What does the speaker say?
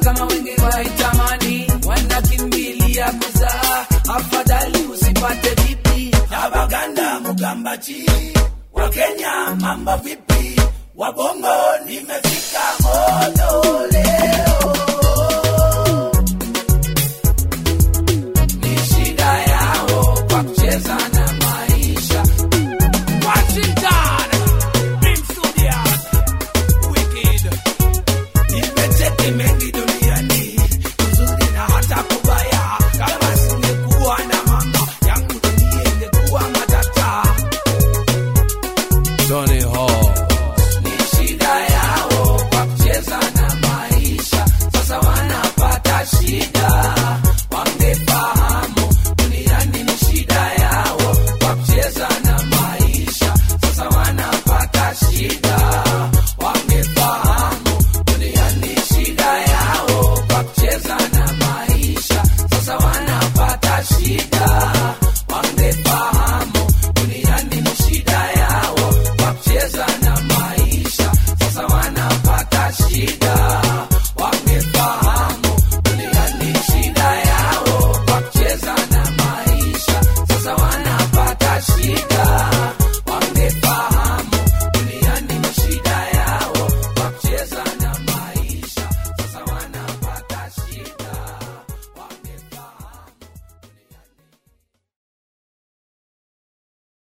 kama wengi waitamani wanakimbilia kuzaa afadhali usipate vipi na baganda mugambachi wa kenya mambo vipi wabongo nimefika moto leo ni shida yao kwa kucheza na maisha washington Big Studios. Wicked. nimecheki mengi duniani uzuri na hata kubaya kama singekuwa na mama yangu dunia ingekuwa matata Johnny Hall.